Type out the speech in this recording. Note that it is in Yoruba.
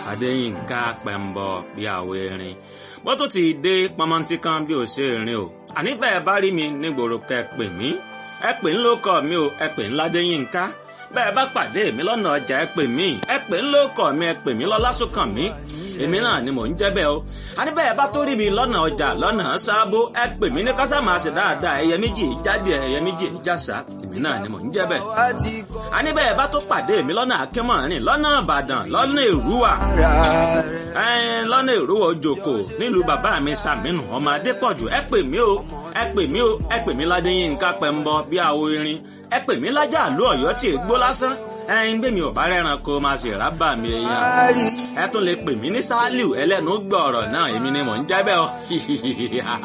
adéyínká pẹ̀mbọ bí àwọ̀ erin bó tó ti dé pọmọntí kan bí ò ṣe rìn o àní bẹ́ẹ̀ bá rí mi nígboro kẹ́ pè mí ẹ pè ń lókọ mi o ẹ pè ń ládéyínká bẹ́ẹ̀ bá pàdé mi lọ́nà ọjà ẹ pè mí ẹ pè ń lókọ mi ẹ pè mí lọ́lásùnkàn mi èmi náà ni mò ń jẹ́ bẹ́ẹ̀ o àní bẹ́ẹ̀ bá tó rí mi lọ́nà ọjà lọ́nà sábó ẹ pè mí ní kásá máa ṣe dáadáa ẹyẹ méjì jáde ẹyẹ méjì jásá èmi náà ni mò ń jẹ́ bẹ́ẹ̀ àní bẹ́ẹ̀ bá tó pàdé mi lọ́nà akínmọ̀rin lọ́nà ìbàdàn lọ́nà èrúwà lọ́nà èrúwà òjòkó nílùú bàbá mi sàmínú ọmọ adépọ̀jù ẹ pè mí o ẹ pè mí o ẹ pè mí ládéyínká pẹ̀mbọ bí àwo irin ẹ pè mí lájà àlú ọ̀yọ́ tí ègbó lásán ẹyin gbé mi ò bá rẹ́ran kó máa ṣe rábà mi èèyàn ẹ tún lè pè mí ní sálíù ẹlẹ́nu gbọ̀ọ̀rọ̀ náà èmi ni mò ń jẹ́ bẹ́ẹ̀ o